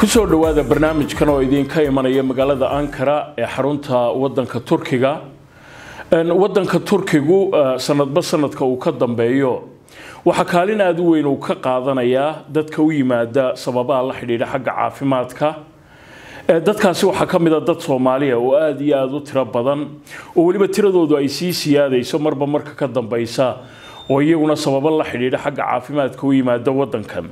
kusoo dhowaada barnaamijkan oo idinka imanaya magaalada ankara ee xarunta wadanka turkiga wadanka turkigu sanadba sanadka uu ka dambeeyo waxaa kaalin aada u weyn uu ka qaadanayaa dadka u yimaada sababaha la xidhiidha xagga caafimaadka dadkaasi waxaa ka mid a dad soomaaliya oo aada iyo aada u tiro badan oo weliba tiradoodu ay sii siyaadayso marba marka ka dambeysa oo iyaguna sababo la xidhiidha xagga caafimaadka u yimaada wadankan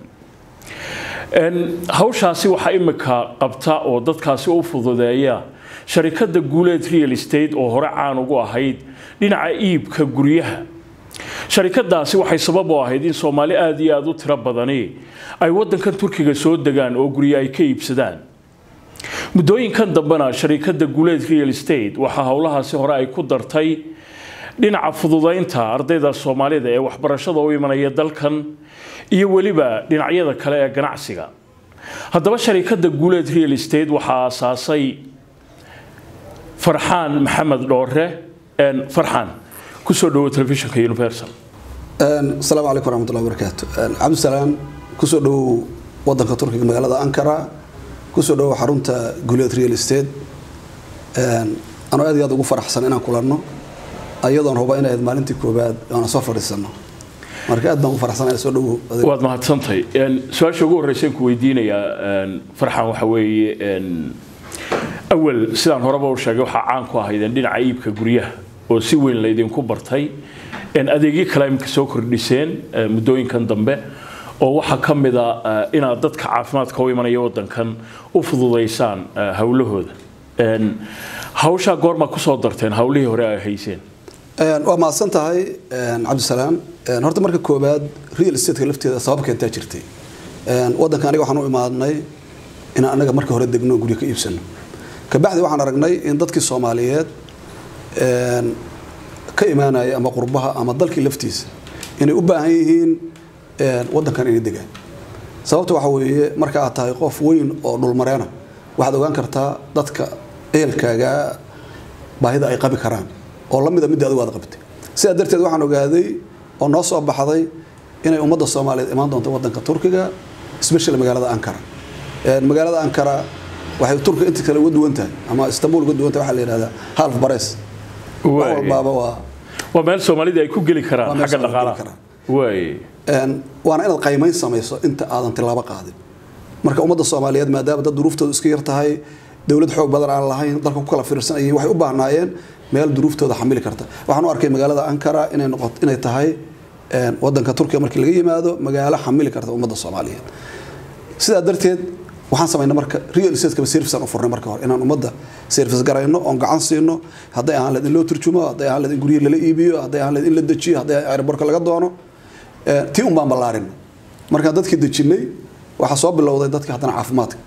hawshaasi waxaa imika qabta oo dadkaasi u fududeeya sharikada guuleed real estate oo hore caan ugu ahayd dhinaca iibka guryaha sharikadaasi waxay sabab u ahayd in soomaali aada iyo aada u tiro badani ay wadankan turkiga soo degaan oo guryo ay ka iibsadaan muddooyinkan dambena sharikada guuleed real estate waxaa howlahaasi hore ay ku dartay dhinaca fududeynta ardayda soomaalida ee waxbarashada u imanaya dalkan iyo weliba dhinacyada kale ee ganacsiga haddaba sharikada guuleed real estate waxaa aasaasay farxaan maxamed dhoore farxaan kusoo dhawo telefishinka universal asalaamu calaykum waraxmatullahi wabarakaatu cabdisalaam kusoo dhawow wadanka turkiga magaalada ankara kusoo dhawow xarunta guuleed real estate anoo aad iyo aad ugu faraxsan inaan kulanno ayadoon huba inay ahayd maalintii koobaad oona soo fadhiisano marka aad baan ugu faraxsanahay soo dhawow waad mahadsantahay su-aasha ugu horreysaan ku weydiinayaa farxan waxa weeye awal sidaan horeba u sheegay waxaa caan ku ahaydeen dhinaca iibka guryaha oo si weyn laydinku bartay adeegyo kale imika soo kordhiseen muddooyinkan dambe oo waxaa ka mid a inaad dadka caafimaadka u imanaya wadankan u fududaysaan howlahooda hawshaa goormaa kusoo darteen howlihii hore ay hayseen waa mahadsan tahay cabdisalaam horta marka koobaad real estate-ka lafteeda sabab keentaa jirtay wadanka aniga waxaan u imaadnay inaan anaga marka hore degno guryo ka iibsano kabacdi waxaan aragnay in dadkii soomaaliyeed ka imaanaya ama qurbaha ama dalkii laftiisa inay u baahan yihiin wadankan inay degaan sababta waxa weeye marka aad tahay qof weyn oo dhulmareena waxaad ogaan kartaa dadka ehelkaaga baahida ay qabi karaan oo lamida midda adigu aad qabtay sidaa darteed waxaan ogaaday oo noo soo baxday inay ummadda soomaaliyeed imaan doonto wadanka turkiga especially magaalada ankara magaalada ankara waxay turkiga inta kale uga duwan tahay ama istanbul uga duwan tahay waxaa la yidhahdaa half bares wax walbaaba waa waa meel soomaalida ay ku geli karaan xagga dhaqaalaha waay waana inaad qaymayn samayso inta aadan tilaabo qaadin marka ummadda soomaaliyeed maadaama dad duruuftooda iska yar tahay dowlad xoog badan aan lahayn dalka ku kala fiirsanayeen waxay u baahnaayeen meel duruuftooda xamili karta waxaan u arkay magaalada ankara inay noqot inay tahay wadanka turkiga markii laga yimaado magaalo xamili karta ummadda soomaaliyeed sidaa darteed waxaan samaynay marka real estate-kaba servicean u furnay marka hore inaan ummadda service garayno oon gacan siino hadday ahaan leed in loo turjumo hadday ahaan leed in guryihi lala iibiyo hadday ahaan leed in la dejiyo hadday airbortka laga doono tii un baan ballaarinay markaan dadkii dejinay waxaa soo bilowday dadkii haddana caafimaadka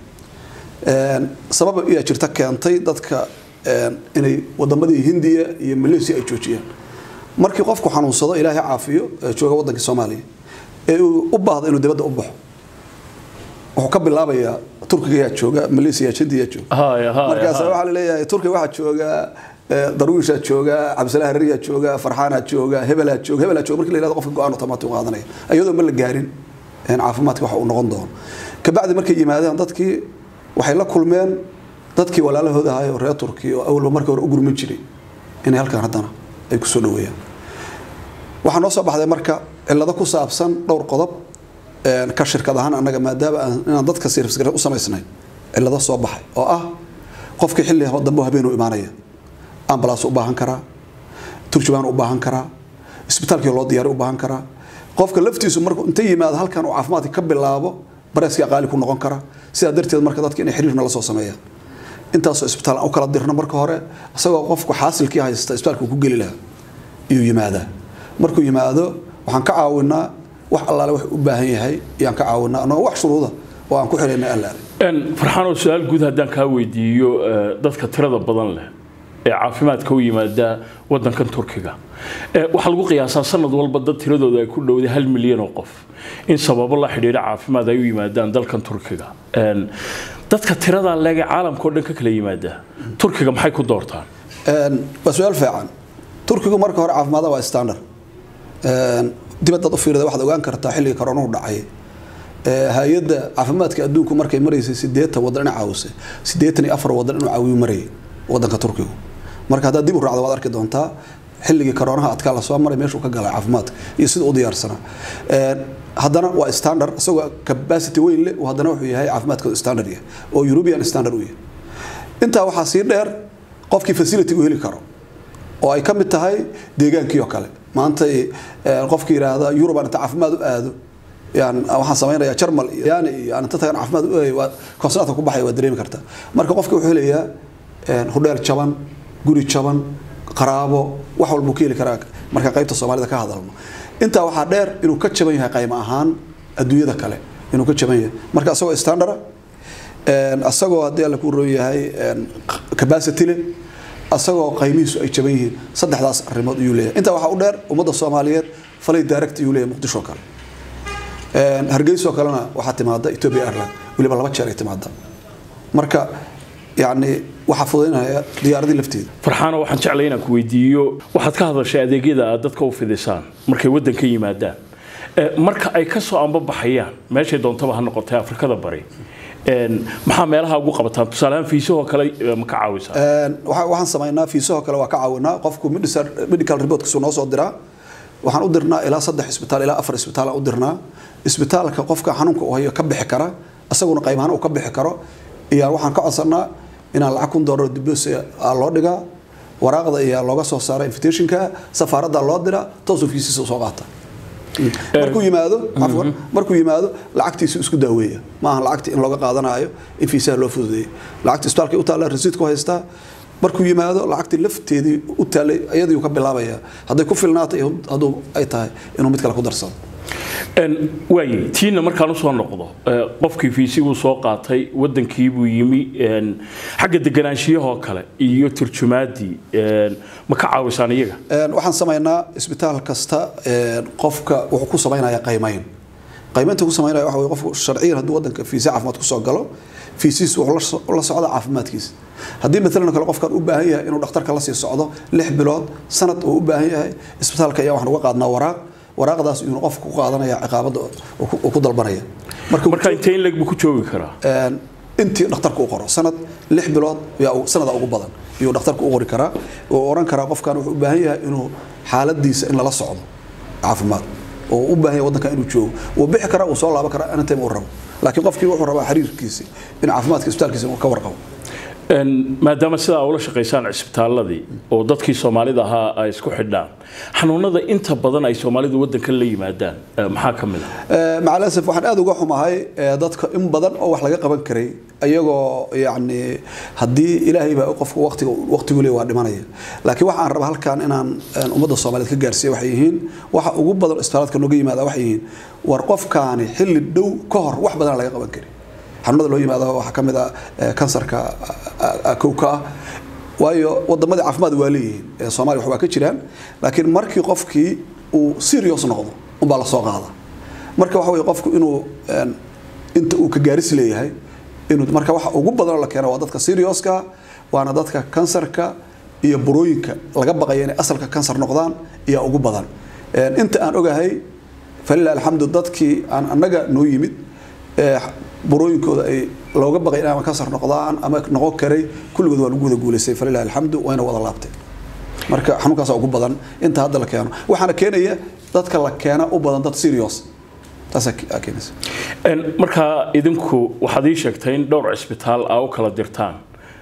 sabab ayaa jirta keentay dadka inay wadamadii hindiya iyo malaysia ay joojiyaan markii qofku xanuunsado ilaahay caafiyo jooga wadankii soomaaliya ee uu u baahdo inuu dibadda u baxo wuxuu ka bilaabayaa turkiga yaa jooga malaysia hindiya jooga markaas waxaa la leeyahay turkiga waxaa jooga darwiishaa jooga cabdisalaah harariyaa jooga farxaanaa jooga hebelaa jooga hebelaa jooga markii la yihahdo qofka go-aan automatic u qaadanaya iyadoo ma la gaarin caafimaadka waxa uu noqon doono kabacdi markay yimaadeen dadkii waxay la kulmeen dadkii walaalahooda ahay oo reer turkiya oo awalba markii hore u gurmin jiray inay halkan haddana ay ku soo dhaweeyaan waxaa noo soo baxday marka cillado ku saabsan dhowr qodob ka shirkad ahaan annaga maadaama inaan dadka service gare u samaysnay cillado soo baxay oo ah qofkii xilli dambe habeenuu imaanaya ambalaas u baahan karaa turjubaan u baahan karaa isbitaalkii loo diyaari u baahan karaa qofka laftiisu markuu inta yimaado halkan uu caafimaadka ka bilaabo bareeskaa qaali ku noqon kara sidaa darteed marka dadka inay xiriirna la soo sameeyaan intaasoo isbitaal aan u kala dirno marka hore isagoo qofku xaasilkii haysta isbitaalka ku geli lahaa iyuu yimaadaa markuu yimaado waxaan ka caawinaa wax allaale wax u baahan yahay ayaan ka caawinaa anagoo wax shuruuda oo aan ku xirayna allaale farxaanoo su-aal guud haddaan kaa weydiiyo dadka tirada badan leh ee caafimaadka u yimaada wadankan turkiga waxaa lagu qiyaasaa sanad walba dad tiradooda ay ku dhowday hal milyan oo qof in sababo la xidhiidha caafimaad ay u yimaadaan dalkan turkiga dadka tiradaa leege caalamka oo dhan ka kala yimaada turkiga maxay ku doortaan waa su-aal fiican turkigu marka hore caafimaada waa standard dibadaad u fiirida waxaad ogaan kartaa xilligii koronuhu dhacay hay-adda caafimaadka adduunku markay maraysay sideetan wadan ina caawisay sideetan iyo afar wadan inuu caawiyo marayay wadanka turkigu marka haddaad dib u raacdo waad arki doontaa xilligii koroonaha adkaa lasoo maray meeshuu ka galay caafimaadka iyo sida u diyaarsanaa haddana waa standard isagoo capacity weyn leh haddana wuxuu yahay caafimaadkooda standard yahay oo european standard u yahay intaa waxaa sii dheer qofkii facility u heli karo oo ay ka mid tahay deegaankii oo kale maanta qofki yidhaahda yurubaan inta caafimaad u aado yan waxaan samaynayaa jarmal yani iyo aan inta tagan caafimaad u eegay waa koonsulaadka ku baxaya waa dareemi kartaa marka qofki wuxuu helayaa hudheel jaban guri jaban qaraabo wax walbuu ka heli karaa marka qaybta soomaalida ka hadalno intaa waxaa dheer inuu ka jaban yahay qaymo ahaan adduunyada kale inuu ka jaban yahay marka isagoo standard isagoo haddii alla ku roon yahay capacity leh asagoo qaymihiisu ay jaban yihiin saddexdaas arrimood ayuu leeyahay intaa waxaa u dheer ummadda soomaaliyeed falay direct ayuu leeyahay muqdisho kale hargeysoo kalena waxaa timaada ethiopia airline weliba laba jeer ay timaada marka yacni waxaa fudaynaya diyaaradii lafteeda farxaano waxaan jeclay inaan ku weydiiyo waxaad ka hadashay adeegyada aad dadka u fidisaan markay waddanka yimaadaan marka ay ka soo ambabaxayaan meeshay doontaba ha noqotay afrikada bari maxaa meelaha ugu qabataan tusaalehaan fiisahoo kale ma ka caawisaa waxaan samaynaa fiisahoo kale waa ka caawinaa qofku medical reportkiisu noo soo diraa waxaan u dirnaa ilaa saddex isbitaal ilaa afar isbitaal aan u dirnaa isbitaalka qofka xanuunka uu hayo ka bixi kara isaguna qaymahaan uu ka bixi karo iyo waxaan ka codsanaa inaan lacag kun doolar dibos loo dhigaa waraaqda ayaa looga soo saara invitationka safaaradda loo dira toos ofiisiisa soo qaata markuu yimaado afwan markuu yimaado lacagtiisu isku daaweeya maaha lacagti in looga qaadanayo in fiisaha loo fududeeyo lacagta isbitaalka u taalla rasiid ku haystaa markuu yimaado lacagtii lafteedii u taallay iyadii ka bilaabaya hadday ku filnaata iyo hadduu ay tahay inuu mid kale ku darsado waaye tiina markaan usoo noqdo qofkii fiisiguu soo qaatay wadankiibuu yimi xagga deganaanshiyahoo kale iyo turjumaaddii ma ka caawisaan iyaga waxaan samaynaa isbitaal kasta qofka wuxuu ku samaynaya qaymayn qaymaynta ku samaynaya waxa wey qofku sharciyan hadduu wadanka fiisa caafimaad kusoo galo fiisihiis wuxuu la socda caafimaadkiisa haddii maalan kale qofkan u baahan yahay inuu dhakhtarka lasii socdo lix bilood sanad uu u baahan yahay isbitaalka ayaa waxaan uga qaadnaa waraaq waraaqdaas inuu qofka ku qaadanaya ciqaabada uu ku dalbanaya marka intee in leg buu ku joogi karaa intii dhakhtarku u qoro sanad lix bilood yaa sanada ugu badan iyuu dhakhtarku u qori karaa uu oran karaa qofkan wuxuu u baahan yahay inuu xaaladiisa in lala socdo caafimaad oo u baahan yahay waddanka inuu joogo wuu bixi karaa wuu soo laaban karaa anytime uu rabo laakiin qofkii wuxuu rabaa xiriirkiisi in caafimaadka isbitaalkiisa uu ka warqabo maadaama sidaa ula shaqaysaan cisbitaaladii oo dadkii soomaalida ahaa ay isku xidhaan xanuunada inta badan ay soomaalidu wadankan la yimaadaan maxaa ka mid ah macalasaf waxaan aada uga xumahay dadka in badan oo wax laga qaban karay ayagoo yacni haddii ilaahay baa qofka waqtiga waqtigu leeyahay waa dhimanaya laakiin waxa aan rabaa halkan inaan ummadda soomaaliyeed ka gaarsiiya waxay yihiin waxa ugu badan isbitaaladka nooga yimaada waxay yihiin war qofkaani xilli dhow ka hor wax badan laga qaban karin xanuunada loo yimaado waxaa ka mid ah kansarka kowka ah waayo wadamadii caafimaad waa leeyihiin soomaaliya waxbaa ka jiraan laakiin markii qofkii uu serious noqdo unbaa la soo qaada marka waxa weye qofku inuu inta uu ka gaaris leeyahay inuu marka waxa ugu badan oo la keeno waa dadka serioska waana dadka kansarka iyo burooyinka laga baqaya inay asalka kansar noqdaan iyo ugu badan inta aan ogahay falilah alxamdu dadkii aan annaga noo yimid burooyinkooda ay looga baqay in ama kansar noqdaan ama noqon karay kulligood waa lagu wada guulaystay falilah alxamdu wayna wada laabtay marka xanuunkaasa ugu badan inta hadda la keeno waxaana keenaya dadka la keena u badan dad serious taasaa keenaysa markaa idinku waxaad ii sheegtay in dhowr cisbitaal aa u kala dirtaan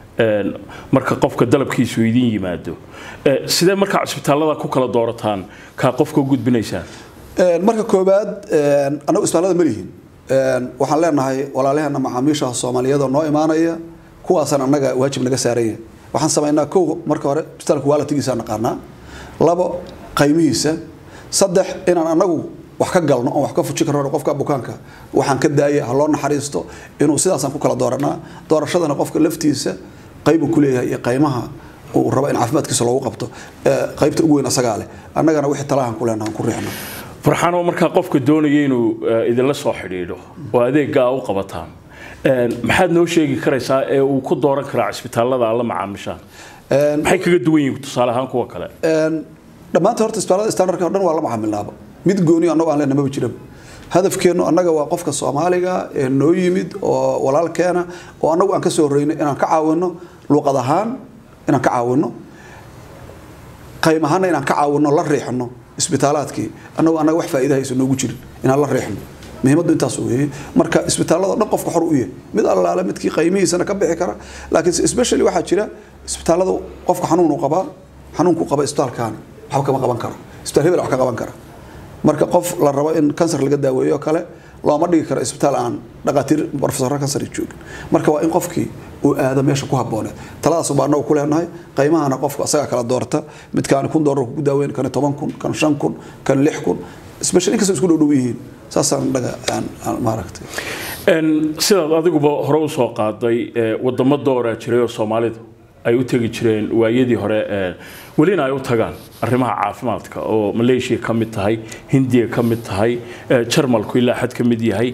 marka qofka dalabkiisu idin yimaado sidee markaa cisbitaallada ku kala doorataan kaa qofka u gudbinaysaan marka koobaad annagu isbitaallada ma lihin waxaan leenahay walaalaheena macaamiisha soomaaliyeed oo noo imaanaya kuwaasaan annaga waajib naga saaranya waxaan samaynaa kow marka hore isbitaalka waalatigiisa naqaanaa labo qaymihiisa saddex inaan annagu wax ka galno oon wax ka fuji karno qofka bukaanka waxaan ka daaya ha loo naxariisto inuu sidaasaan ku kala dooranaa doorashadana qofka laftiisa qaybu ku leeyahay iyo qaymaha uu rabo in caafimaadkiisa loogu qabto qaybta ugu weyn asagaa leh annagana wixii talahan ku leenahan ku riixno farxaanoo markaa qofka doonaya inuu idinla soo xidhiidho oo adeeggaa u qabataan maxaad noo sheegi karaysaa ee uu ku dooran karaa cisbitaallada alla macaamishaan maxay kaga duwan yihiin tusaale ahaan kuwa kale dhammaanta horta isbitaallada standardka o dhan waa la macaamilnaaba mid gooni annagu aan leenahay maba jiraba hadafkeennu annaga waa qofka soomaaliga ee noo yimid oo walaalkeena oo annagu aan ka soo horreyno inaan ka caawino luuqad ahaan inaan ka caawino qayb ahaana inaan ka caawino la riixno isbitaalaadkii annagu annaga wax faa'iida haysa noogu jirin inaan la riixno muhiimaddu intaas weeye marka isbitaalada dhan qofka xor u yahay mid allaale midkii qaymihiisana ka bixi kara laakiin especially waxaa jira isbitaalada qofka xanuun uu qabaa xanuunku qaba isbitaalkaani waxba kama qaban karo isbitaal hebel wax ka qaban kara marka qof la rabo in kansar laga daaweeyo oo kale looma dhigi karo isbitaal aan dhaqaatiir profesor kansar joogin marka waa in qofkii uu aado meesha ku habooneed taladaas baa anagu ku leenahay qaymahana qofka asagaa kala doorta midkaani kun doolar ku daaweyn kani toban kun kan shan kun kan lix kun special inkastoo isku dhow dhow yihiin saasaan dhaga aan maaragtay sidaad adiguba hore usoo qaaday wadamo dooraa jiray oo soomaalidu ay u tegi jireen waayadii hore welina ay u tagaan arrimaha caafimaadka oo maleeshiya ka mid tahay hindiya ka mid tahay jarmalku ilaa xad ka mid yahay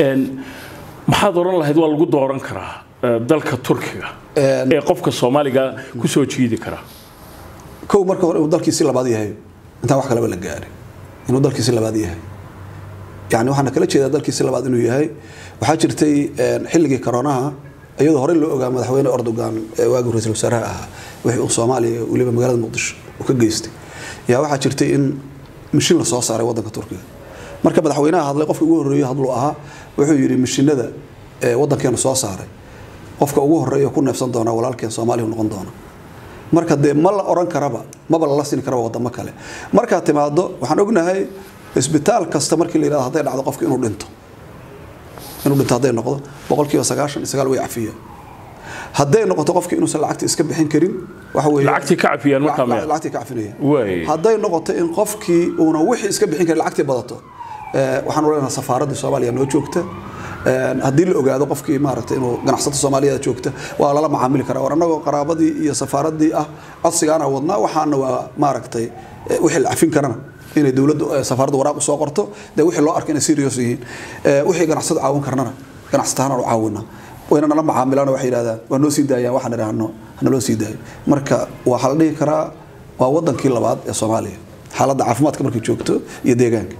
maxaad odhan lahayd waa lagu dooran karaa dalka turkiga ee qofka soomaaliga kusoo jiidi kara kow marka hore inuu dalkiisi labaad yahay intaan wax kaleba la gaarin inuu dalkiisi labaad yahay yani waxaana kala jeedaa dalkiisi labaad inuu yahay waxaa jirtay xilligii koronaha iyadoo horey loo ogaa madaxweyne erdogan ee waagii ra-iisul wasaaraha ahaa wixii uu soomaaliya weliba magaalada muqdisho uu ka geystay yaa waxaa jirtay in mishin la soo saaray waddanka turkiga marka madaxweynaha hadlay qofka ugu horreeyo hadluu ahaa wuxuu yidhi mishinada waddankeenu soo saaray qofka ugu horreeya ku neefsan doonaa walaalkeen soomaaliya noqon doona marka dee ma la oran karaba maba lala siin karaba wadamo kale markaad timaado waxaan ognahay isbitaal kasta markii la yidhahdo hadday dhacdo qofka inuu dhinto inuu dhinto hadday noqdo boqolkiiba sagaashan iyo sagaal way cafiya hadday noqoto qofkii inuusan lacagta iska bixin karin waxa weeye lacagtii ka cafiyaan markaa miya lacagtii ka cafinaya Way. hadday noqoto in qofkii uuna wixii iska bixin karin lacagtii badato eh, waxaan u leenahay safaaraddii soomaaliya noo joogta Eh, haddii la ogaado qofkii maaragtay inuu ganacsato soomaaliya joogta waa lala macaamili karaa war annagoo qaraabadii iyo safaaraddii ah codsigaana wadnaa waxaana waa maaragtay eh, wixii la cafin karana inay dowladdu eh, safaaraddu waraaq usoo qorto dee wixii loo arko inay serious yihiin Eh, wixii ganacsado caawin karnana ganacsatahaan u caawina wayna nala macaamilaan waxay yidhahdaan waa noo sii daayaan waxaan idhaahno hanaloo sii daayo marka waxaa la dhihi karaa waa wadankii labaad ee soomaaliya xaaladda caafimaadka markay joogto iyo deegaanka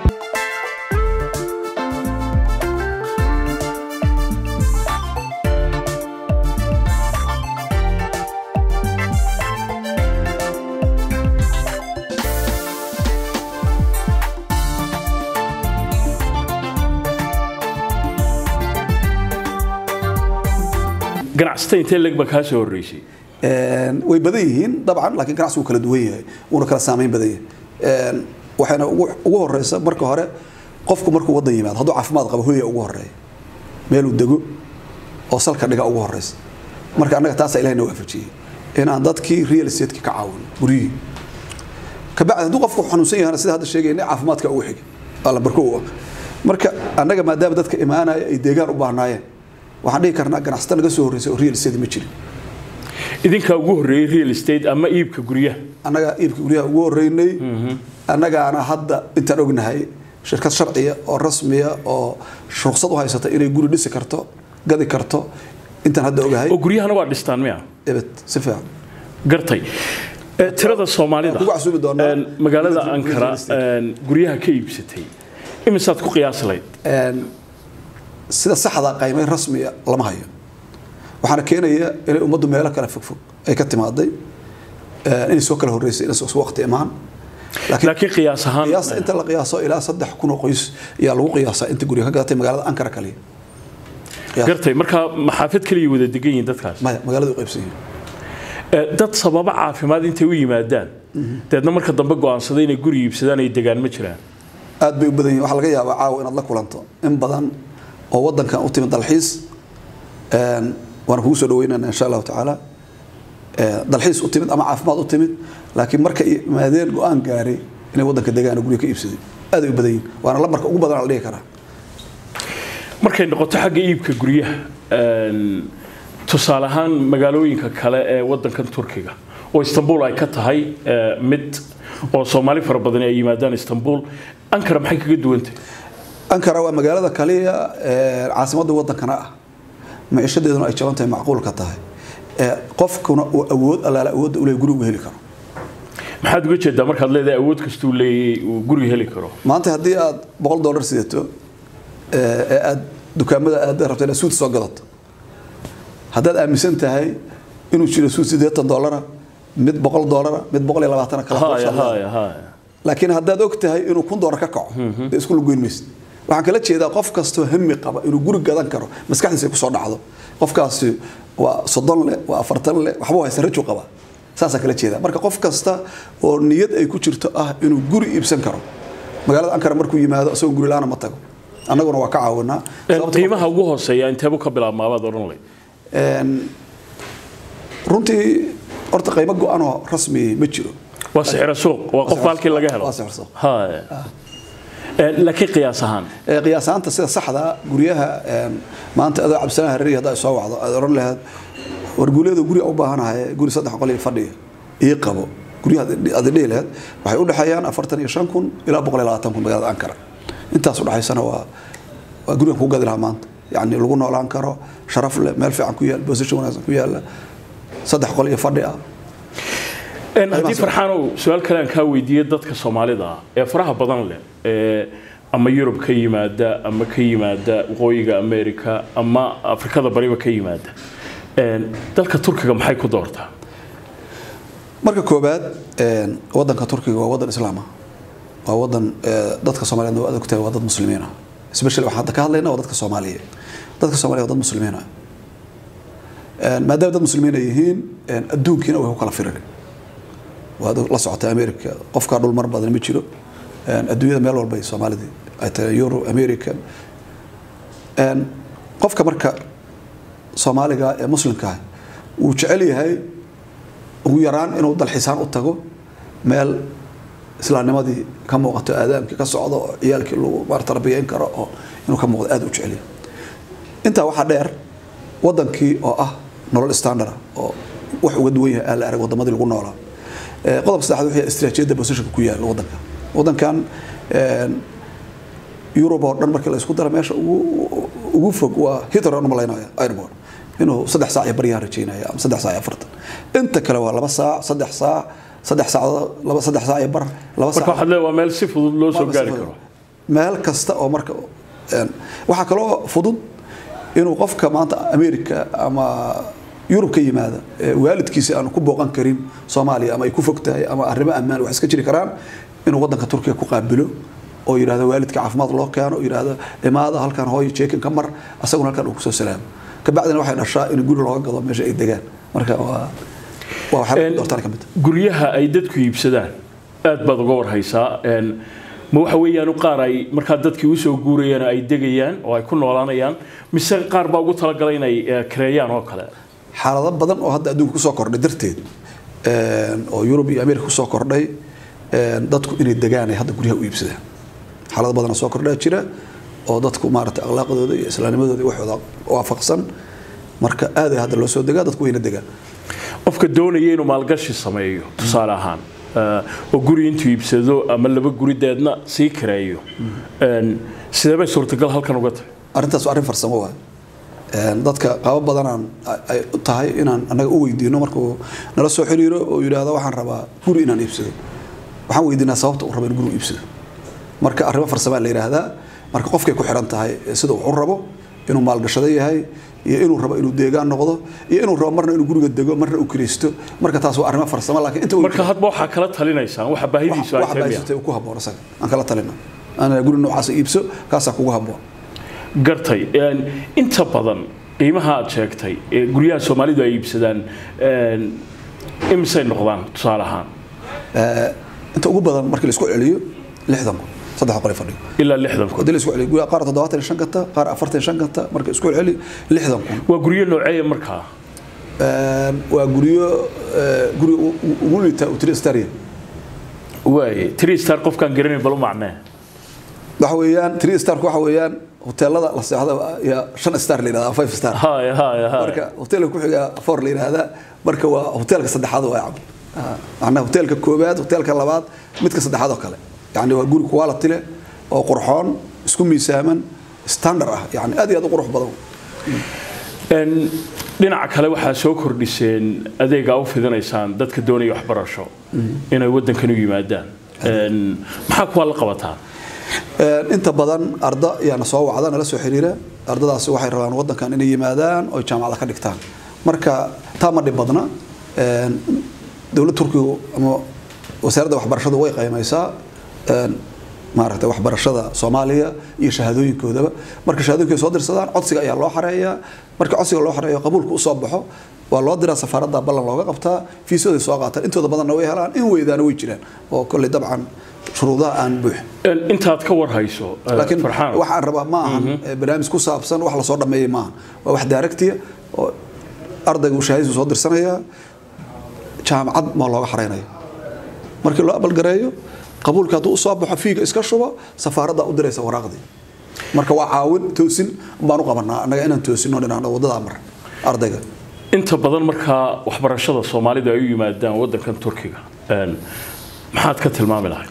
ganacsata intee leg ba kaa soo horreysay Een, way badan yihiin dabcan laakiin ganacsi wuu kala duwan yahay wuuna kala saameyn badan yahay Een, waxayna ugu ugu horeysa marka hore qofku markuu wadan yimaado hadduu caafimaad qabo hooya ugu horeeya meeluu dego oo salka dhiga ugu horeysa marka annaga taasaa ilahay na waafajiyey in aan dadkii real estate-ki ka caawino guryihii kabacdi hadduu qofku xanuunsan yahana sida hadda sheegayna caafimaadka ugu xiga alla barko u ah marka annaga maadaama dadka imaanaya ay deegaan u baahnaayeen waxaan dhihi karnaa ganacsata naga soo horreysay oo real estate ma jirin idinkaa ugu horreeyey real estate ama iibka guryaha annaga iibka guryaha ugu horeynay annagaana hadda intaan ognahay shirkad sharciya oo rasmiya oo ruqsad u haysata inay guri dhisi karto gadi karto intaan hadda ogahay oo guryahana waa dhistaan miya ebed si fiican gartay Eh, tirada soomaalida Waan kugu casuumi doonaa. een, magaalada Guryaha ankara real estate. een, guryaha ka iibsatay imisaad ku qiyaasi lahayd Een, sida saxda qiimeyn rasmiya lama hayo waxaana keenaya inay ummaddu meelo kale fogfog ay ka timaaday een, inay soo kala horreysay inay soo waqti imaan laakiin laakiin qiyaas ahaan qiyaasta inta la qiyaaso ilaa saddex kun oo qoys ayaa lagu qiyaasaa inta guryo ka gadatay magaalada ankara kaliya Qiyaas- gartay markaa maxaafad kaliya wada degan yihiin dadkaas maya magaalada u qaybsan yihiin Eh, dad sababo caafimaad intay u yimaadaan deedna marka dambe go'aansaday inay guri iibsadaan ay degaan ma jiraan aad bay u badan yihiin waxaa laga yaabaa caawa inaad la kulanto in badan oo wadankan u timid dalxiis een, waana kugu soo dhaweynana insha allahu tacaala Ee, dalxiis u timid ama caafimaad u timid laakiin marka ay imaadeen go-aan gaaray inay wadanka degaan oo guryo ka iibsadeen aad ay u badan yihiin waana lambarka ugu badan la dhihi karaa markay noqoto xagga iibka guryaha een, tusaale ahaan magaalooyinka kale ee wadankan turkiga oo istanbul ay ka tahay eh, mid oo soomaali fara badan ay yimaadaan istanbul ankara maxay kaga duwantahay ankara waa magaalada kaliya ee caasimadda wadankana ah maciishadeeduna ay jaban tahay macquulka tahay Ee, qofkuna uu awood allaala awoodda ule guri uga heli karo maxaad uga jeedaa markaad leedahay awood kastuu leeyay uu guri heli karo maanta haddii aad boqol dollar sidato ee aad dukaamada aad rabto inaad suud soo gadato haddaad aaminsan tahay inuu jiro suud siddeetan dollara mid boqol dollara mid boqol iyo labaatana kala haya haya haya laakiin haddaad og tahay inuu kun dollar ka kaco dee isku lugoyn maysid waxaan kala jeedaa qof kastoo hami qaba inuu guri gadan karo maskaxdiisa ay kusoo dhacdo qofkaasi waa soddon leh waa afartan leh waxba haysta raju qaba saasaan kala jeedaa marka qof kasta oo niyad ay ku jirto ah inuu guri iibsan karo magaalada ankara markuu yimaado isagoo guri la-aana ma tago annaguna waa ka caawinaa qiimaha ugu hooseeya inteebu ka bilaabmaabaad odhan lay runtii horta qiimo go-anoo rasmi ma jiro waa sixiro suuq waa qof halkii laga helo waa sixir suuq. haya laakiin qiyaas ahaan Ee, qiyaasaanta sida saxda guryaha een, maanta adoo cabsanaa hareeri haddaa soo wacdo aad oran lahayd war guuleeda guri aan u baahanahay guri saddex qol iyo fadhiya ii qabo guryaha aad dhihi lahayd waxay u dhexeeyaan afartan iyo shan kun ilaa boqol iyo labaatan kun magaalada ankara intaas u dhexaysana waa waa gurigan kuu gadi lahaa maanta yacni lagu noolaan karo sharaf leh meel fiican ku yaal position wanaagsan ku yaala saddex qol iyo fadhi ah haddii farxaanow su-aal kale aan kaa weydiiye dadka soomaalida ah ee faraha badan leh ee ama yurub ka yimaada ama ka yimaada waqooyiga america ama afrikada bariba ka yimaada Een, dalka turkiga maxay ku doortaa marka koobaad een, wadanka turkiga waa wadan islaam ah waa wadan ee, dadka soomaaliyeed waa adag tahay waa dad muslimiin ah especially waxaan hadda ka hadlaynaa waa dadka soomaaliyeed dadka soomaaliyeed waa dad muslimiin ah Een, maadaama dad muslimiin ay yihiin een, adduunkiina way ku kala firin waad la socotay america qofkaa dhul mar badan ma jiro Een, adduunyada meel walba ay soomaalidii ay tahay euro america Een, qofka marka soomaaliga ee muslimka ah wuu jecel yahay ugu yaraan inuu dalxiisaan u tago meel islaamnimadii ka muuqato aadaamkii ka socdo oo ciyaalkii lagu maar tarbiyeyn karo oo inuu ka muuqdo aad u jecel yahay intaa waxaa dheer wadankii oo ah nolol standard ah oo wax uga duwan yahay aala arag wadamadii lagu noolaa Ee, qodobka saddexaad wuxuu yahay istiraatiijiyadda positionka ku yaala wadanka wadankan een, Europe oo dhan markii la isku daro meesha ugu ugu fog waa Heathrow aan u malaynaya airport inuu saddex saac iyo baryaha rajaynaya ama saddex saac iyo afartan inta kale waa laba saac saddex saac saddex saacadood laba saddex saac iyo bar laba marka saac waxaad leedahay waa meel si fudud loo soo gaari karo meel kasta oo marka een, waxaa kaloo fudud inuu qofka maanta america ama yurub ka yimaada ee waalidkiisa aan ku booqan karin soomaaliya ama ay ku fog tahay ama arrimo ammaan wax iska jiri karaan inuu wadanka turkiga ku qaabilo oo yidhahdo waalidka caafimaad loo keeno oo yidhahdo imaada halkan hooyo jeekin ka mar asaguna halkan uu kusoo salaamo kabacdina waxay dhashaa in guri looga gado meesha ay degaan marka waa waa waxyaalaha ku doortaan ka mid ah. guryaha ay dadku iibsadaan aad baad uga warhaysaa Een, ma waxa weeyaan qaar ay markaa dadkii usoo guurayaan ay degayaan oo ay ku noolaanayaan mise qaar baa ugu talagalay inay eh, kareeyaan oo kale xaalado badan oo hadda adduunka kusoo kordhay darteed een, oo yurub iyo america kusoo kordhay een, dadku inay degaan ay hadda guryaha u iibsadaan xaalado badan oo soo kordhaa jira oo dadku maaragtay akhlaaqdooda iyo islaamnimadooda iyo waxooda waafaqsan marka aad ay hadda loo soo degaa dadku wayna degaan qofka doonaya inuu maalgashi sameeyo tusaale ahaan eh, oo guri intuu iibsado ama laba guri deedna sii kareeyo Een, sidee bay suurtagal halkan uga tahay arrintaas waa arrin farsamo waay Een, dadka qabo badanaan ay u tahay inaan annaga u weydiino markuu nala soo xiriiro oo yidhaahdo waxaan rabaa guri inaan iibsado waxaan weydiinaa sababta uu rabo in guri u iibsado marka arrimo farsamaa la yidhaahdaa marka qofkay ku xiran tahay sida uu u rabo inuu maalgashado yahay iyo inuu rabo inuu deegaan noqdo iyo inuu rabo marna inuu guriga dego marna uu kiraysto marka taas waa arrimo farsamo laakiin inta marka hadba waxaa kala talinaysaan waxa baahidiisu ay wax tahay miya? baasitay uu ku habboon isaga aan kala talina ana guri noocaas iibso kaasaa kugu habboon gartay Een, inta badan qiimaha aad sheegtay ee guryaha soomaalidu ay iibsadaan een, imisay noqdaan tusaale ahaan Ee, inta ugu badan markii la isku celiyo lixdan kun saddex qol fadhiyo ilaa lixdan kun hadii la isku celiyo guryaha qaar toddobaatan iyo shan kata qaar afartan iyo shan kata marka isku celi lixdan kun waa guryo nooceeya markaa Een, waa guryo ee, guri u- u- ugu liita utristaria waaye three star qofkaan garanay bal u macnee waxa weeyaan three starku waxa weeyaan hoteelada la seexda ya shan star la yidhahdaa five star haya haya haya marka hoteelka ku xiga four la yidhaahdaa marka waa hoteelka saddexaad waa cabd macnaha hoteelka koobaad hoteelka labaad midka saddexaad oo kale yacni waa guri quality leh oo qurxoon isku miisaaman standard ah yacni aad iyo aad u qurux badan Een, dhinaca kale waxaa soo kordhiseen adeega u fidinaysaan dadka doonaya waxbarasho inay waddankan u yimaadaan maxaa kuwaa la qabataan inta badan arda yaana soo wacda nala soo xiriira ardadaasi waxay rabaan wadankan inay yimaadaan oo jaamacada ka dhigtaan marka taa ma dhib badna dowlad turkigu ama wasaaradda waxbarashadu way qaymaysaa maaragtay waxbarashada soomaaliya iyo shahaadooyinkoodaba marka shahaadooyinkooda soo dirsadaan codsiga ayaa loo xareeyaa marka codsiga loo xareeyo qabuulka usoo baxo waa loo diraa safaaradda ballan looga qabtaa fiisooday soo qaataan intooda badanna way helaan in weydaana way jiraan oo kolley dabcan shuruudaha aan buux intaad ka warhayso laakiin waxaan rabaa ma ahan barnaamij ku saabsan wax lasoo dhameeyay maaha waa wax daaragtiya oo ardayga uu shahaadisu soo dirsanayaa jaamacad ma looga xaraynaya markii loo abalgareeyo qabuulka hadduu usoo baxo fiiga iska shubo safaaradda u diraysa waraaqdii marka waa caawin toosin baan u qabanaa annaga inaan toosino dhinaan waddadaa mar ardayga inta badan markaa waxbarashada soomaalidu ay u yimaadaan waddankan turkiga maxaad ka tilmaami lahay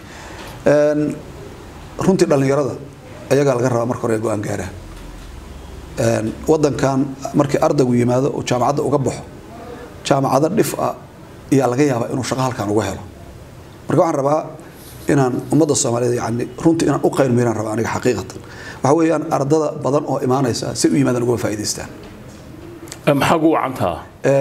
runtii dhallinyarada ayagaa laga rabaa marka hore go-aan gaaraan waddankan markii ardaygu yimaado oo jaamacadda uga baxo jaamacado dhif ah ayaa laga yaabaa inuu shaqo halkan uga helo marka waxaan rabaa inaan ummadda soomaaliyeed yani runtii inaan u qaylmeyraan rabaa aniga xaqiiqatan waxa weeyaan ardada badan oo imaanaysa si u yimaadaan uga faa'iidaystaan maxaa ugu wacantaa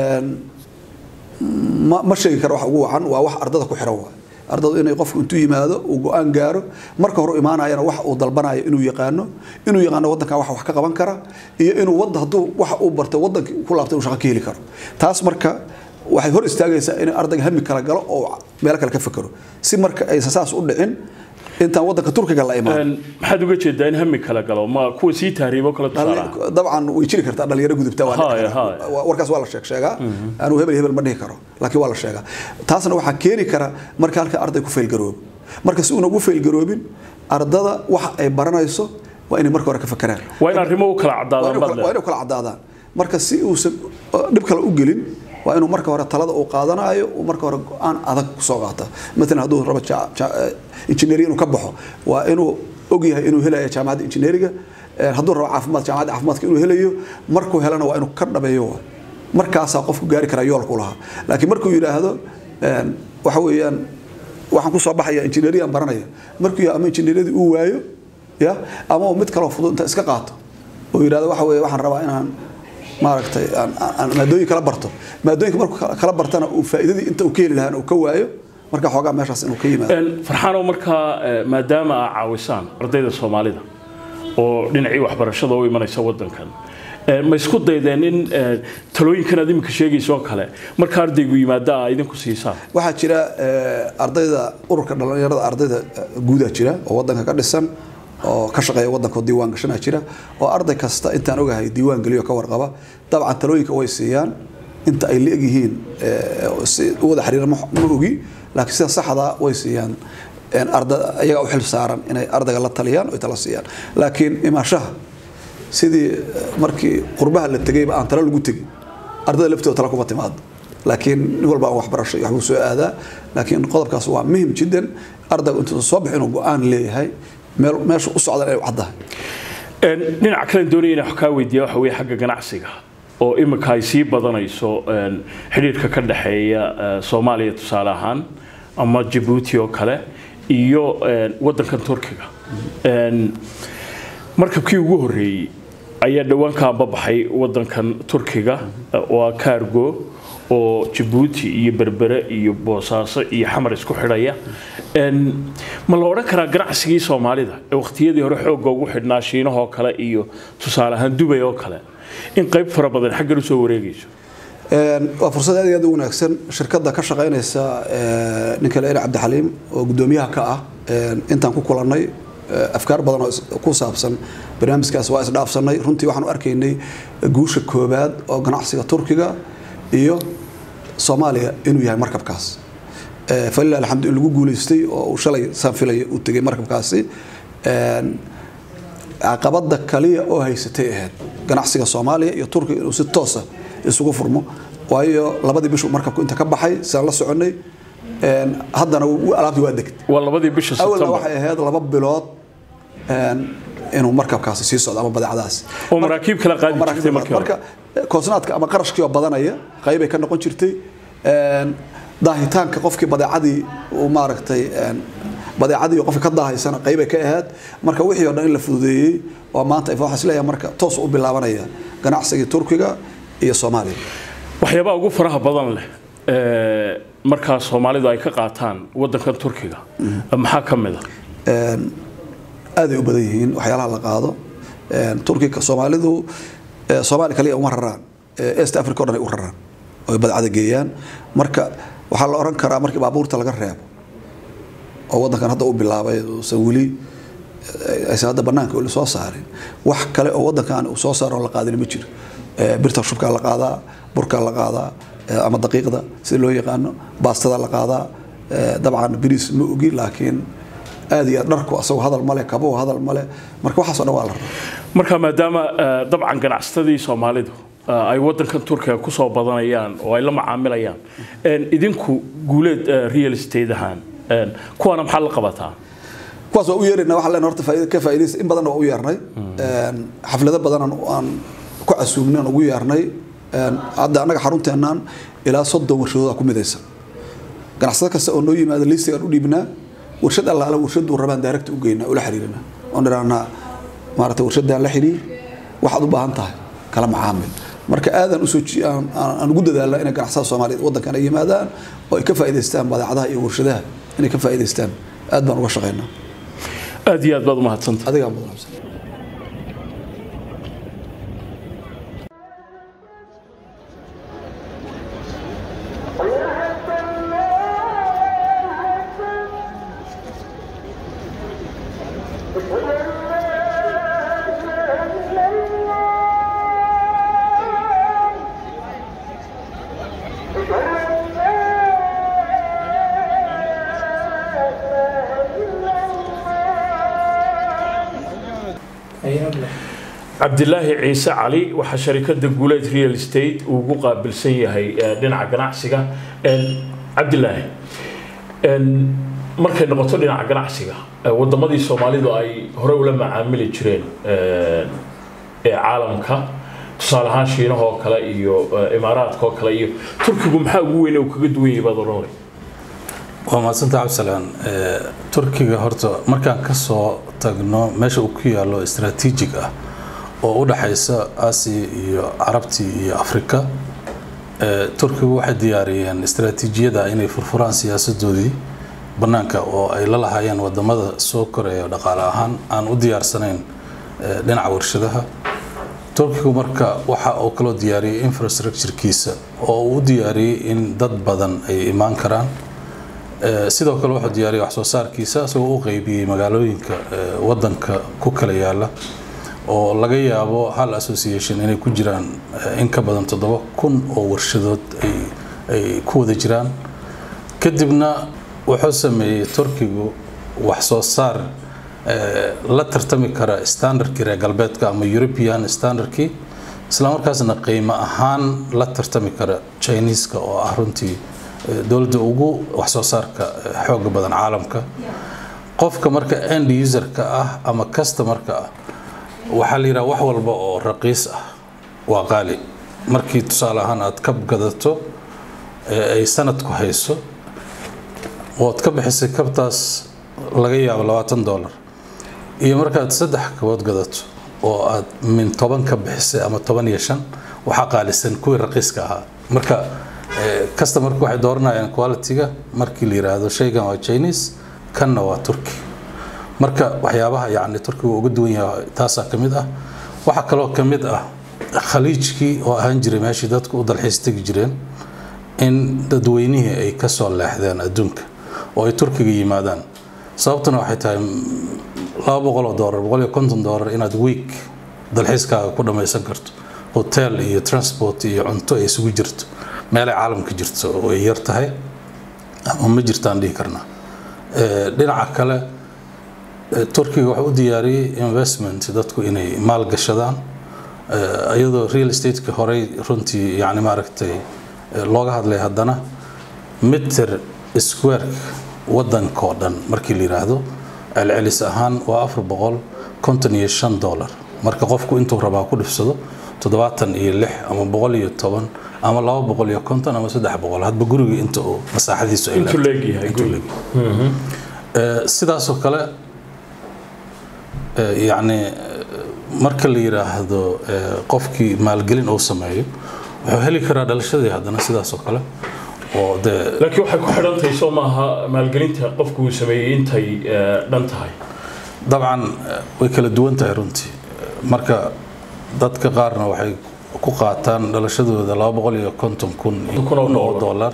ma ma sheegi karo wax ugu wacan waa wax ardada ku xiran waay ardadu inay qofku intuu yimaado uu go-aan gaaro marka hore imaanayana wax uu dalbanayo inuu yaqaano inuu yaqaano waddankan wax wax ka qaban kara iyo inuu wadda hadduu wax uu bartay waddankii ku laabtay uu shaqo ka heli karo taas marka waxay hor istaagaysaa in ardayga hami kala galo oo meelo kale ka fekero si marka aysan saas u dhicin intaan waddanka turkiga la imaan maxaad uga jeedaa in hami kala galo ma kuwa sii tahriibo kala tusaala dabcan way jiri kartaa dhalinyaro gudubta Haya, haya. warkaas waa la sheeg sheegaa anuu hebel hebel ma dhihi karo laakiin waa la sheegaa taasna waxaa keeni kara marka halka arday ku faylgaroobo marka si uuna ugu faylgaroobin ardada waxa ay baranayso waa inay marka hore ka fakeraan waa in arrimo u kala cadaadaan waa badle inay kala cadaadaan marka si uusan dhib kale u gelin waa inuu marka hore talada uu qaadanayo uu marka hore go-aan adag kusoo qaata maalan hadduu rabo ja- ja- injineeri inuu ka baxo waa inuu ogyahay inuu helayo jaamacadda injineeriga Eh, hadduu rabo caafimaad jaamacadda caafimaadka inuu helayo markuu helana waa inuu ka dhabeeyo waay. markaasaa qofku gaari karaa yoolku lahaa laakiin markuu yidhaahdo eh, waxa weeyaan waxaan kusoo baxaya injineeriyaan baranaya markuu yahay ama injineeriyadii uu waayo ya ama uu mid kaloo fudud inta iska qaato oo yidhahdo waxa weeye waxaan rabaa inaan maaragtay aan- aan aan maadooyin kala barto maadooyinka markuu kala- kala bartana uu faa'iidadii inta uu ka heli lahaana uu ka waayo marka xoogaa meeshaas inuu ka yimaado farxaanoo markaa eh, maadaama aa caawisaan ardayda soomaalida oo dhinacii waxbarashada u imanaysa waddankan eh, ma isku daydeen in eh, talooyinkan aad iminka sheegayso oo kale marka ardaygu yimaada aa idinku siisaan waxaa jira eh, ardayda ururka dhalinyarada ardayda eh, guudaa jira oo wadanka ka dhisan oo ka shaqeeya wadanka oo diiwaan gashanaa jira oo arday kasta intaan ogahay diiwaan geliyo ka warqaba dabcan talooyinka way siiyaan inta ay la egyihiin eh, si u wada xiriira ma ma ogi laakiin sida saxda way siiyaan en arda ayaga u xil saaran inay ardayga la taliyaan oo ay tala siiyaan laakiin imaashaha sidii eh, markii qurbaha la tegayba aan talo lagu tegin ardayda laftooda tala kuma timaado laakiin nin walba aan waxbarasho iyo waxbuu soo aadaa laakiin qodobkaas waa muhim jiddan ardaygu intuu soo bixi inuu go-aan leeyahay meel meesha u socdan inay u caddahay Een, dhinaca kale doonaya inaan wax kaa weydiiya waxa weeye xagga ganacsiga oo imika ay sii badanayso een, xidhiidhka ka dhexeeya eh, soomaaliya tusaale ahaan ama jabuuti oo kale iyo een, waddankan turkiga Een, markabkii ugu horreeyey ayaa dhowaan ka ambabaxay waddankan turkiga eh, waa cargo oo jabuuti iyo berbere iyo boosaaso iyo xamar isku xidhaya Een, ma la odhan karaa ganacsigii soomaalida ee waqtiyadii hore xoogga ugu xidhnaa shiinahoo kale iyo tusaale ahaan dubay oo kale in qayb fara badan xaggan usoo wareegayso Een, waa fursad aad iyo aad u wanaagsan shirkadda ka shaqaynaysa eh, ninka leer cabdixaliim oo guddoomiyaha ka ah een, intaan ku kulannay eh, afkaar badan oo is- ku saabsan barnaamijkaas waa isdhaafsanay runtii waxaan u arkaynay guusha koobaad oo ganacsiga turkiga iyo soomaaliya inuu yahay markabkaas Eh, falilah alxamdu in lagu guuleystay oo uu shalay saan filaya uu tegay markabkaasi Een, caqabada kaliya oo haysatay ahayd ganacsiga soomaaliya iyo turkiga inuu si toosa isugu furmo waayo labadii bishu markabku inta ka baxay sidaan la soconay een, haddana wuu- alaabtii waa degtay waa labadii bisha awalna sebtembar waxay ahayd laba bilood een, inuu markabkaasi sii socdo ama badeecadaasi oo maraakiib kala qaadi jirtay marka markii hore marka koosnaadka ama qarashkii oo badanaya qaybay ka noqon jirtay Een, daahitaanka qofkii badeecadii uu maaragtay badeecadii qofka ka daahaysana qaybay ka ahayd marka wixii oo dhan in la fududeeyey oo maanta waxaa isleeyahay marka toos u bilaabanaya ganacsigii turkiga iyo soomaaliya waxyaabaha ugu faraha badan leh markaa soomaalidu ay ka qaataan wadankan turkiga maxaa ka mid a aaday u badan yihiin waxyaalaha la qaado turkiga soomaalidu soomaali kaliya uma raraan east africa o dhan ay u raraan oo badcada geeyaan marka waxaa la oran karaa markii baabuurta laga reebo oo wadankan hadda u bilaabay uusan weli aysan hadda banaanka weli soo saarin wax kale oo wadankan uu soo saaro oo la qaadin ma jiro birta shubkaa la qaadaa burkaa la qaadaa ama daqiiqda sida loo yaqaano baastada la qaadaa dabcan biriis ma ogi laakiin aad iyo aad dharku asagoo hadal male kabuhu hadal male marka waxaasoo dhan waa la rabaa marka maadaama dabcan ganacsatadii soomaalidu ay wadankan turkiga kusoo badanayaan oo ay la macaamilayaan idinku guuleed real estate ahaan kuwaana maxaa la qabataa kuwaas waa u yeerayna waxaan leenahay horta faa'iido ka faa'iidaysa in badan waa u yeernay xaflado badan aan ku casuumnay aan ugu yeernay hadda annaga xarunteennan ilaa soddon warshadood ku midaysan ganacsado kasta oo noo yimaada liistigaan u dhiibnaa warshad allaala warshaduu rabaan daaragta u geynaa ula xiriirina oon dhirahnaa maarata warshadaan la xiriir waxaad u baahan tahay kala macaamil marka aadaan usoo aan ugu dadaalna inay ganacsada soomaaliyeed wadankan ay yimaadaan oo ay ka faa'iidaystaan badeecadaha iyo warshadaha inay ka faa'iidaystaan aad baan uga shaqaynaa aad iyo aad baad umahadsanta adigaa mudan cabdilaahi ciise cali waxaa sharikada guuleed real estate uu ugu qaabilsan yahay dhinaca ganacsiga cabdilaahi markay noqoto dhinaca ganacsiga wadamadii soomaalidu ay hore ula macaamili jireen ee caalamka tusaale ahaan shiinahoo kale iyo imaaraadka oo kale iyo turkigu maxaa ugu weyn uu kaga duwan yahay baad odhanay waa mahadsanta cabdisalaan turkiga horta markaan ka soo tagno meesha uu ku yaallo istaraatiijig ah oo u dhaxaysa aasiya iyo carabtii iyo afrika turkigu waxay diyaariyeen istaraatiijiyada inay furfuraan siyaasadoodii bannaanka oo ay la lahaayeen wadamada soo koraya dhaqaale ahaan aan u diyaarsanayn dhinaca warshadaha turkigu marka waxa uu kaloo diyaariyey infrastructurekiisa oo uu u diyaariyey in dad badan ay imaan karaan sidoo kale wuxuu diyaariyey wax soo saarkiisa isagoo u qeybiyey magaalooyinka wadanka ku kala yaala oo laga yaabo hal association inay ku jiraan in ka badan toddoba kun oo warshadood ay ku wada jiraan kadibna wuxuu sameeyey turkigu wax soo saar la tartami kara standardkii reer galbeedka ama european standardkii islamarkaasna qiimo ahaan la tartami kara chineeska oo ah runtii dowladda ugu wax soo saarka xooga badan caalamka qofka marka end userka ah ama customerka ah waxaa la yidhaha wax walba oo raqiis ah waa qaali markii tusaale ahaan aad kab gadato ay sanadku hayso ood ka bixisay kabtaas laga yaabo labaatan dollar iyo markaad saddex kabood gadato oo aad min toban ka bixisay ama toban iyo shan waxaa qaalisan kuwii raqiiska ahaa marka customerka waxay dooranayaan quality-ga markii la yiraahdo shaygan waa chinese kanna waa turkey marka waxyaabaha yacni turkiga uga duwan yahay taasaa ka mid ah waxaa kaloo ka mid ah khaliijkii oo ahaan jiray meeshii dadku u dalxiis tegi jireen in dadweynihii ay ka soo leexdeen adduunka oo ay turkiga yimaadaan sababtuna waxay tahay laba boqol oo doolar boqol iyo konton doolar inaad week dalxiiskaaga ku dhammaysan karto hotel iyo transport iyo cunto ay isugu jirto meelay caalamka jirto oo ay yar tahay ama ma jirtaan dhihi karnaa dhinaca kale turkiga wuxuu u diyaariyey investment dadku inay maal gashadaan iyadoo real estate-ka horey runtii yani maaragtay looga hadlay haddana mitter square wadankoo dhan markii la yiraahdo celcelis ahaan waa afar boqol konton iyo shan dollar marka qofku intuu rabaa ku dhifsado toddobaatan iyo lix ama boqol iyo toban ama laba boqol iyo konton ama saddex boqol hadba guriga inta uu masaaxadiisu ay intuu leedahay. leegyahay Intuu guriga. leegyahay. Ee, sidaasoo kale ee, yacni ee, marka la yiraahdo ee, qofkii maalgelin uu sameeyo wuxuu heli karaa dhalashadii haddana sidaasoo kale oo dee laakiin waxay ku xidhan tahay soo maaha maalgelinta qofku uu sameeyey intay eh, dhan tahay dabcan eh, way kala duwan tahay runtii marka dadka qaarna waxay ku qaataan dhalashadooda laba boqol iyo konton kun iyo Kun oo kun oo dollar. dollar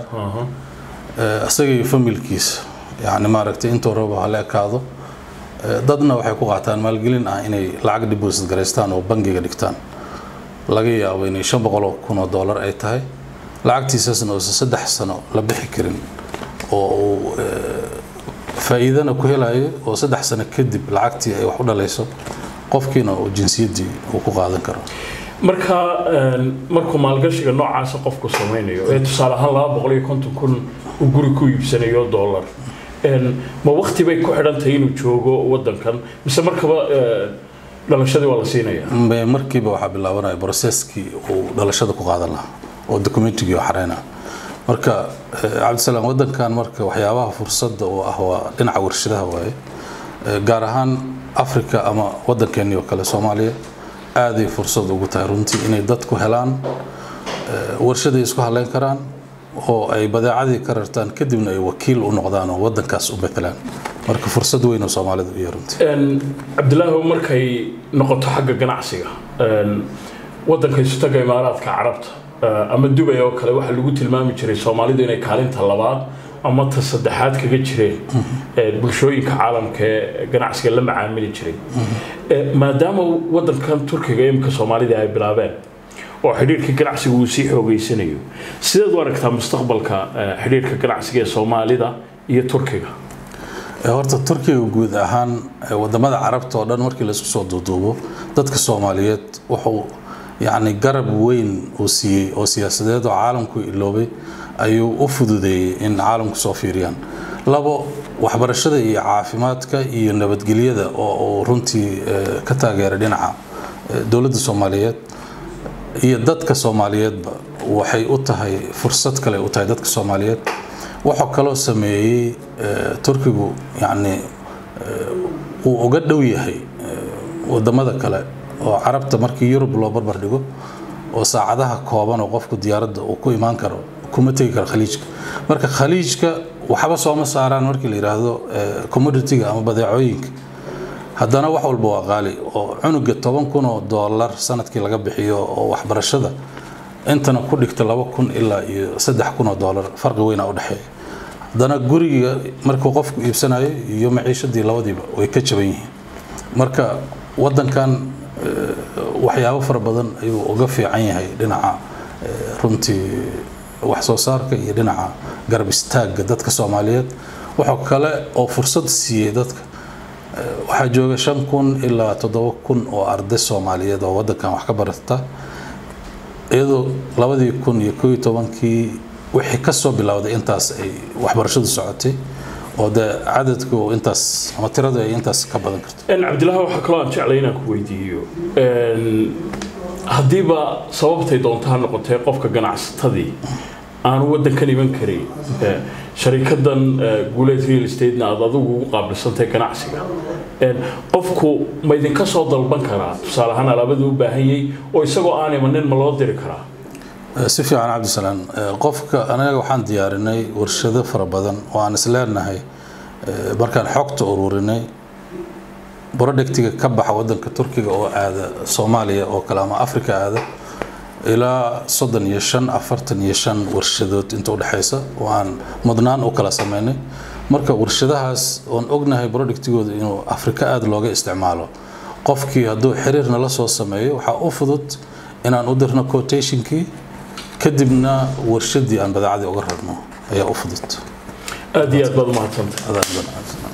Eh, isaga iyo familkiisa yani maaragtay intuu rabo hala ekaado Eh, dadna waxay ku qaataan maalgelin ah inay lacag deposit garaystaan oo bangiga dhigtaan laga yaabo inay shan boqol oo kun oo dollar ay tahay lacagtiisaasna uusan saddex sano la bixi karin oo uu eh, faa'iidana ku helayo oo saddex sano kadib lacagtii ay wax u dhalayso qofkiina uu jinsiyaddii uu ku qaadan karo marka een, markuu maalgashiga noocaasa qofku samaynayo ee tusaale ahaan laba boqol iyo konton kun uu guri ku iibsanayo dollar een, ma wakti bay ku xidhan tahay inuu joogo wadankan mise markaba eh, dhalashadii waa la siinaya Mbe- markiiba waxaa bilaabanaya processkii uu dhalashada ku qaadan lahaa oo documentigii oo xareyna marka eh, cabdisalaam wadankan marka waxyaabaha fursadda uu ah waa dhinaca warshadaha waaye Eh, gaar ahaan africa ama wadankeennii oo kale soomaaliya aaday fursad ugu tahay runtii inay dadku helaan eh, warshaday isku haleyn karaan oo ay badeecadii ka rartaan kadibna ay wakiil u noqdaan oo wadankaas u betelaan marka fursad weyn oo soomaalida u yahay runtii Een, cabdilaahi markay noqoto xagga ganacsiga een, wadanka isutaga imaaraadka carabta eh, ama dubay oo kale waxaa lagu tilmaami jiray soomaalidu inay kaalinta labaad ama ta saddexaad kaga jireen eh, bulshooyinka caalamka ee ganacsiga la macaamili jiray Eh, maadaama wadankan turkiga imika soomaalida ay bilaabeen oo xidhiirka ganacsiga uu sii xoogeysanayo sideed u aragtaa mustaqbalka eh, xidhiirka ganacsiga ee soomaalida iyo turkiga Ee, horta turkiga guud ahaan ee, wadamada carabta oo dhan markii laisku soo duuduubo dadka soomaaliyeed wuxuu yacni garab weyn uu siiyey oo siyaasadeed oo caalamku iloobay ayuu u fududeeyey in caalamku soo fiiriyaan labo waxbarashada iyo caafimaadka iyo nabadgelyada oo uu runtii ee, ka taageeray dhinaca ee, dowladda soomaaliyeed iyo dadka soomaaliyeedba waxay u tahay fursad kale u tahay dadka soomaaliyeed wuxuu kaloo sameeyey eh, turkigu yacni eh, uu uga dhow yahay eh, wadamada kale oo carabta markii yurub loo barbar dhigo oo saacadaha kooban oo qofku diyaaradda uu ku imaan karo kuma tegi karo khaliijka marka khaliijka waxba sooma saaraan markii la yidhaahdo eh, commodity-ga ama badeecooyinka haddana wax walba waa qaali oo cunuga toban kun oo dollar sanadkii laga bixiyo oo waxbarashada intana ku dhigta laba kun ilaa iyo saddex kun oo dollar farqi weynaa u dhexeeya haddana guriga markuu qofku iibsanayo iyo maciishadii labadiiba way ka jaban yihiin marka wadankan eh, waxyaabo fara badan ayuu uga fiican yahay dhinaca eh, runtii wax soo saarka iyo dhinaca garab istaagga dadka soomaaliyeed wuxuu kale oo fursad siiyey dadka waxaa jooga shan kun ilaa toddoba kun oo arday soomaaliyeed oo wadankan wax ka barata iyadoo labadii kun iyo koo iyo tobankii wixii kasoo bilowday intaas ay waxbarashadu socotay oo dee cadadku intaas ama tiradu ay intaas ka badan karto Een, cabdilaahi waxaa kaloo aan jeclay inaan ku weydiiyo Een, haddiiba sababtay doonto ha noqotee qofka ganacsatadii aanu wadankan iman karin eh, sharikadan eh, guuleed real estate-na aad adigu ugu qaabilsantahay ganacsiga Een, qofku ma idinka soo dalban karaa tusaale ahaan alaabadu u baahanyay oo isagoo aan imanin ma loo diri karaa si fiican cabdisalaan qofka anaga waxaan diyaarinay warshado fara badan oo aan isleenahay eh, markaan xogta ururinay productiga ka baxa wadanka turkiga oo aada soomaaliya oo kale ama africa aada ilaa soddon iyo shan afartan iyo shan warshadood inta udhexaysa oo aan mudnaan u kala sameynay marka warshadahaas oon ognahay productigooda inuu afrika aada looga isticmaalo qofkii hadduu xiriir nala soo sameeyo waxaa u fudud inaan u dirno quotationkii kadibna warshadii aan badeecadii uga rarno ayaa u fudud aad iyo aad baad umahadsantay Adaa badan, cabdisalaan.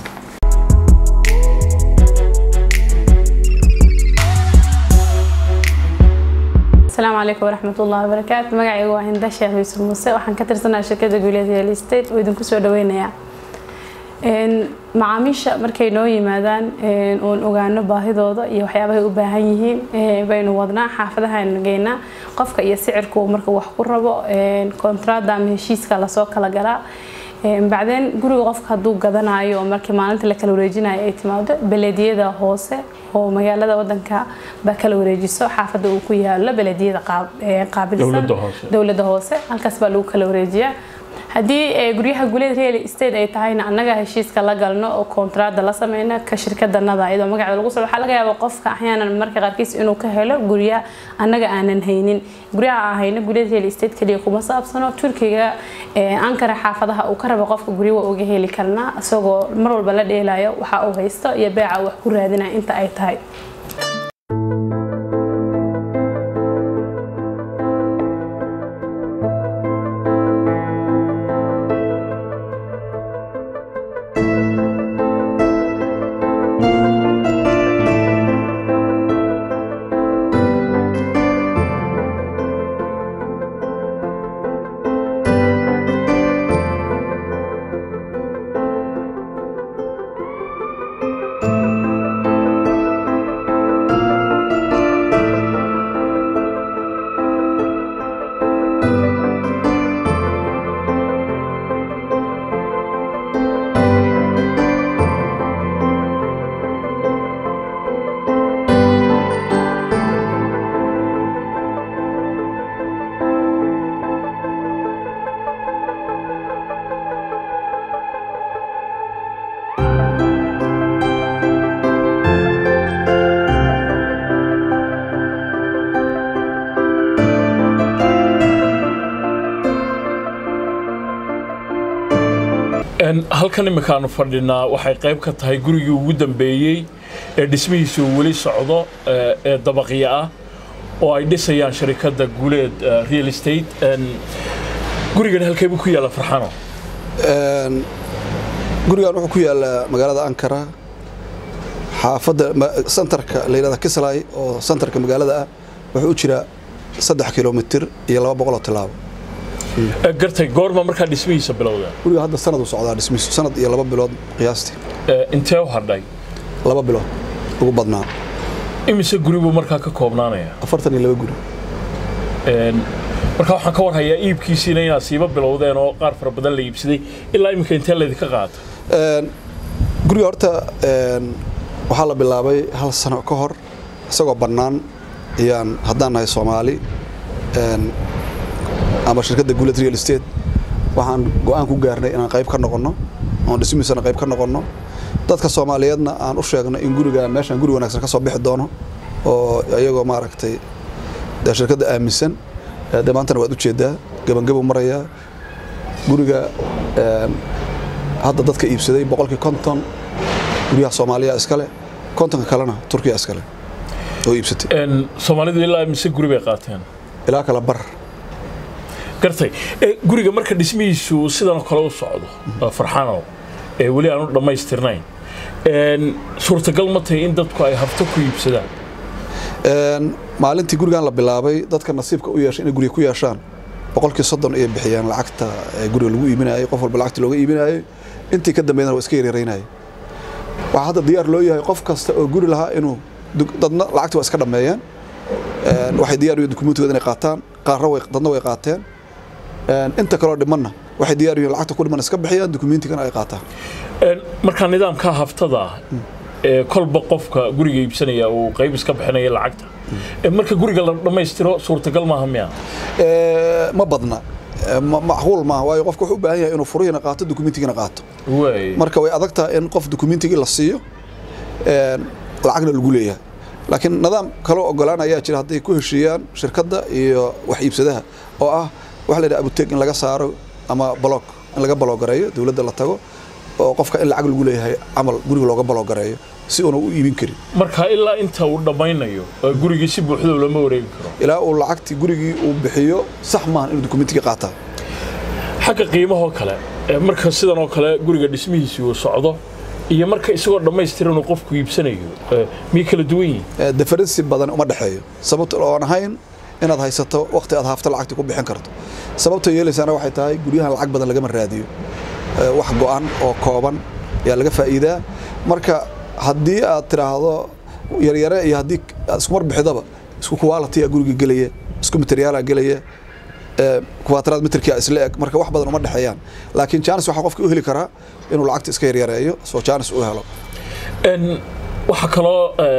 asalaamu calaykum waraxmat ullahi wabarakaatu magacaygu waa hinda sheekh yuusuf muuse waxaan ka tirsanaa shirkadda guuleed real estate oo idinku soo dhaweynayaa macaamiisha markay noo yimaadaan oon ogaano baahidooda iyo waxyaabahay u baahan yihiin baynu wadnaa xaafadahaanu geynaa qofka iyo sicirku markuu wax ku rabo kontraada ama heshiiska lasoo kala galaa bacdeen guriga qofka hadduu gadanayo oo markii maalinta la kala wareejinayo ay timaado belediyada hoose oo magaalada wadanka baa kala wareejiso xaafada uu ku yaalo belediyada qaabilsan dowlada hoose halkaas baa lagu kala wareejiyaa haddii guryaha guleed real estate ay tahayna annaga heshiiska la galno oo kontraada la sameyna ka shirkadanada iyadoo magaceeda lagu soo waxaa laga yaabaa qofka axyaanan marka qaarkiis inuu ka helo gurya annaga aanan haynin guryaha aan hayno guleed real estate kaliya kuma saabsano turkiga ankara xaafadaha uu ka rabo qofka gurya waa uga heli karnaa isagoo mar walba la dheelayo waxa uu haysto iyo beeca wax ku raadinaya inta ay tahay halkan imikaanu fadhinaa waxay qayb ka tahay gurigii ugu dambeeyey ee dhismihiisa uu weli socdo ee dabaqya ah oo ay dhisayaan sharikadda guuleed real estate gurigan halkeebuu ku yaalla farxano gurigan wuxuu ku yaallaa magaalada ankara xaafadda santarka la yidhahda kislay oo santarka magaalada ah wuxuu u jiraa saddex kilomitir iyo laba boqol oo tilaabo gartay goorma markaa dhismihiisa bilowda guriga hadda sanad u socdaa dhismihiisu sanad iyo laba bilood qiyaastii intee u hadhay laba bilood ugu badnaa imise guri buu markaa ka koobnaanaya afartan iyo laba guri markaa waxaan ka warhayaa iibkiisiina inaad siiba bilowdeen oo qaar fara badan la iibsaday ilaa iminka intee laydinka qaata guriga horta waxaa la bilaabay hal sano ka hor isagoo bannaan ayaan haddaan nahay soomaali ama shirkadda guuleed real estate waxaan go-aan ku gaarnay inaan qayb ka noqonno oon dhismihiisana qayb ka noqonno dadka soomaaliyeedna aan u sheegno in gurigaan meeshaan guri wanaagsan ka soo bixi doono oo iyagoo maaragtay dee shirkadda aaminsan dee maantana waad ujeedaa gabangabuu marayaa guriga hadda dadka iibsaday boqolkii konton guryaha soomaaliya iskale kontonka kalena turkiya iskale oo iibsatay soomaalidu ilaa mise guri bay qaateen ilaa kala bar gartay guriga marka dhismihiisu sidanoo kale u socdo farxanow ee weli aanu dhammaystirnayn suurtagal ma tahay in dadku ay hafto ku iibsadaan maalintii gurigan la bilaabay dadka nasiibka u yeeshay inay guriga ku yeeshaan boqolkii soddon ayay bixiyaan lacagta guriga lagu iibinayay qof walba lacagta looga iibinayay intii ka dambeydana waa iska yaryaraynayay waxaa hadda diyaar loo yahay qof kasta oo guri lahaa inuu dadna lacagta waa iska dhammeeyeen waxay diyaar u yihiin dukumentigooda inay qaataan qaarna way dadna way qaateen inta kaloo dhimanna waxay diyaar u yihiin lacagta ku dhiman iska bixiyaan dukumentigana ay qaataan markaa nidaamka haftada ah ee kolba qofka guriga iibsanaya uu qayb iska bixinaya lacagta marka guriga la dhammaystiro suurtagal maaha miya ma badna macquul maaha waayo qofka wuxuu u baahan yahay inuu furihiina qaato dukumentigina qaato marka way adag tahay in qof dukumentigii la siiyo lacagna lagu leeyahay laakiin nidaam kaloo ogolaan ayaa jira hadday ku heshiiyaan shirkadda iyo wax iibsadaha oo ah waxa la yidhaha abuteg in laga saaro ama balog in laga baloogareeyo dowladda la tago oo qofka in lacag lagu leeyahay camal guriga looga baloogareeyo si uuna u iibin karin marka ilaa inta uu dhammaynayo gurigii si buuxda lama wareegi karo ilaa uu lacagtii gurigii uu bixiyo sax maahan inuu dukumentigii qaataa xagga qiimahoo kale marka sidan oo kale guriga dhismihiisii uu socdo iyo marka isagoo dhammaystiran uu qofku iibsanayo miyay kala duwan yihiin deferensi badan uma dhexeeyo sababta oon ahayn inaad haysato waqti aad haafto lacagta ku bixin karto sababta yeelaysaana waxay tahay guryahan lacag badan lagama raadiyo wax go-an oo kooban ayaa laga faa'iidaa marka haddii aad tiraahdo yaryare iyo haddii aad isku marbixidaba isku quality guriga gelaya isku materiaala gelaya kuwaataraad mitirkia isla eg marka wax badan uma dhexeeyaan laakiin janis waxaa qofka u heli karaa inuu lacagta iska yaryareeyo soo janis u helo waxaa kaloo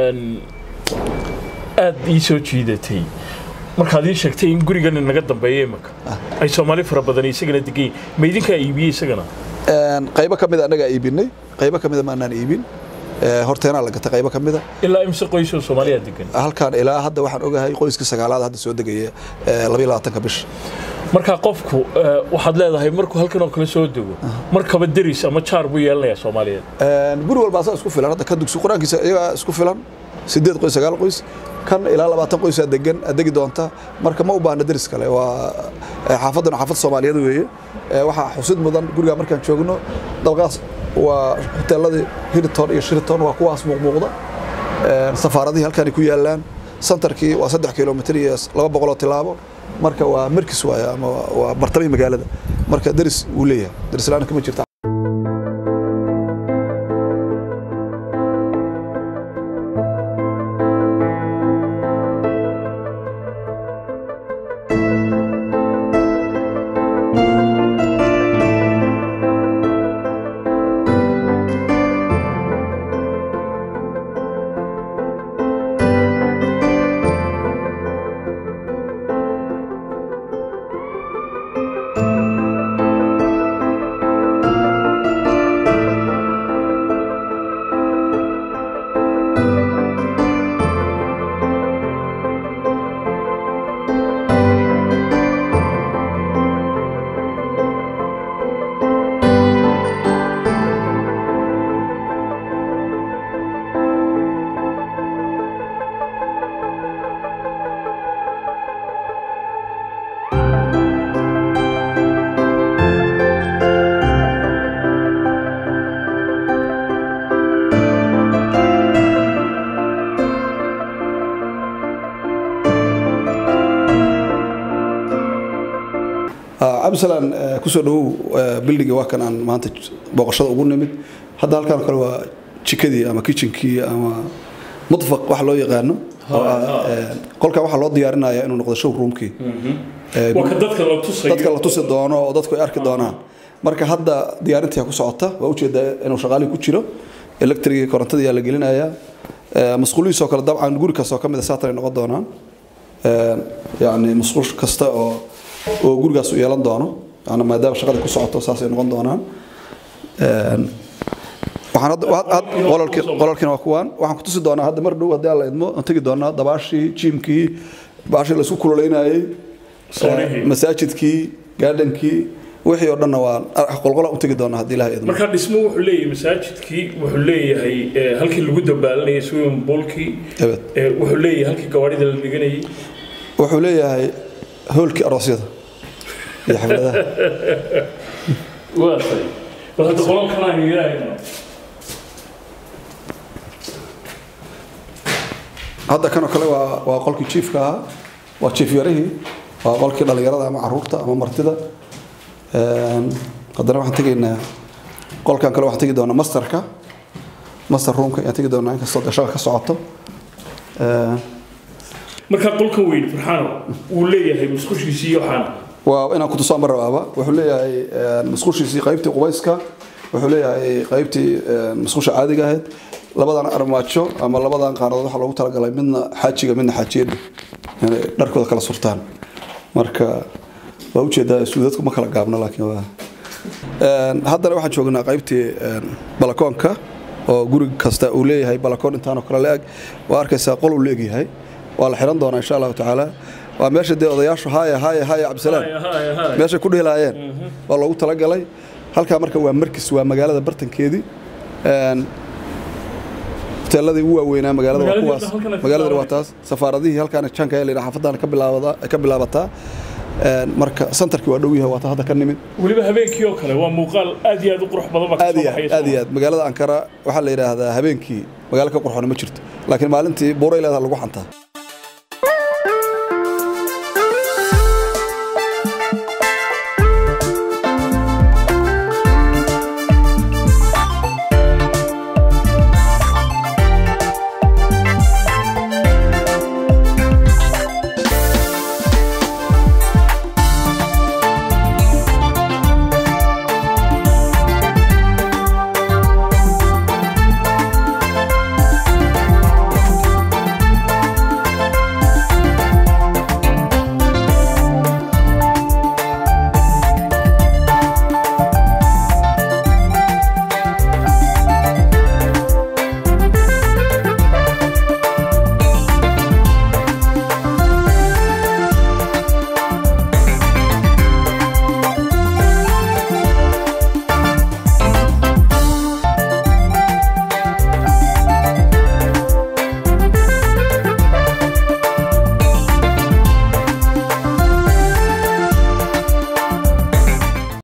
aad ii soo jiidatay markaad ii sheegtay in gurigan naga dambeeya imaka ay soomaali fara badan isagana degan yihin ma idinkaa iibiyey isagana qaybo ka mida annagaa iibinay qaybo ka mida maanaan iibin horteenaa la gatay qaybo ka mida ilaa imse qoysoo soomaaliya degan halkaan ilaa hadda waxaan ogahay qoyskii sagaalaad hadda soo degaya labayo labaatanka bisha markaa qofku waxaad leedahay markuu halkan oo kale soo dego markaba deris ama jaar buu yeelanayaa soomaaliyeed guri walba asaa isku filan hadda ka dugsi qur-aankiisa iyagaa isku filan sideed qoys sagaal qoys kan ilaa labaatan qoysaa degan degi doonta marka ma u baahna deris kale waa xaafadan xaafad soomaaliyeed weeye waxaa xusid mudan gurigaa markaan joogno dabaqaas waa hoteeladii hiriton iyo shiriton waa kuwaas muuqmuuqda safaaradihii halkaanay ku yaalaan santarkii waa saddex kilomitr iyo laba boqoloo tilaabo marka waa markis waay ama waa bartamay magaalada marka deris wuu leeyahay deris la-aan kama jirta cabdisalaan kusoo dhawow bildiga waa kan aan maanta booqashada ugu nimid hadda halkaan kale waa jikadii ama kitchenkii ama mudfaq wax loo yaqaano qolkan waxaa loo diyaarinaya inuu noqdo showroomkii dadka la tusi doono oo dadku ay arki doonaan marka hadda diyaarintii ku socota waa ujeedaa inuu shaqaalii ku jiro electrigii korontadii la gelinaya masquulihiisoo kale dabcan guri kastoo ka mid a saatan ay noqon doonaan yani masquul kasta oo oo gurigaas u yeelan doono yani maadaama shaqada ku socoto saasay noqon doonaan qolalkiina waa kuwaan waxaan ku tusi doonaa hadda mar dhow haddii aan la idmo aan tegi doonaa dabaashii jiimkii baashii laisku kululeynayey masaajidkii gaadhankii wixii oo dhanna waa qolqola u tegi doonaa haddii ilaha idmo markaa dhismo wuxuu leeyahay masaajidkii wuxuu leeyahay halkii lagu dabaalanayay swimming poolkii wuxuu leeyahay halkii gawaarida la dhiganayay wuxuu leeyahay hoolkii aroosyada iyo xafladaha waa tay bal hadda qolalkan aynu yeelahayno hadda kanoo kale waa waa qolkii jiifka ahaa waa jiif yarihii waa qolkii dhallinyarada ama caruurta ama martida haddana waxaan tegaynaa qolkan kale waxaan tegi doonaa masterka master roomka ayaan tegi doonaa inkastoo dee shaqa ka socoto markaa qolka weyn farxaano wuu leeyahay musqushiisii iyo waxaana waa inaan ku tusaan marabaaba wuxuu leeyahay musqushiisii qaybtii qubayska wuxuu leeyahay qaybtii musqusha caadiga ahayd labadan armaajo ama labadan qaanadood waxaa loogu talagalay midna xaajiga midna xaajiyadha inay dharkooda kala surtaan marka waa ujeedaa suudadku ma kala gaabno laakiin waa haddana waxaan joognaa qaybtii balakoonka oo guri kasta uu leeyahay balakoon intaanoo kale la-eg waa arkaysaa qol uu leegyahay waa la xiran doonaa insha allahu tacaala waa meesha dee odayaashu haaya haaya haaya cabdisalaan meeshay ku dhihilaayeen waa loogu talagalay halkaa marka waa markis waa magaalada bartankeedii hoteeladii ugu waaweynaa magaalada waa kuwaas magaaladani waa taas safaaradihii halkaan janka la xaafadaan ka bilaabada ka bilaabataa marka santarkii waa dhow yahay waa ta hadda ka nimid weliba habeenkii oo kale waa muuqaal aad iyo aad u qurux badan baa aad iyo aad aad iyo aad magaalada ankara waxaa la yidhaahdaa habeenkii magaalo ka qurxoona ma jirto laakiin maalintii buuray leedaha lagu xantaa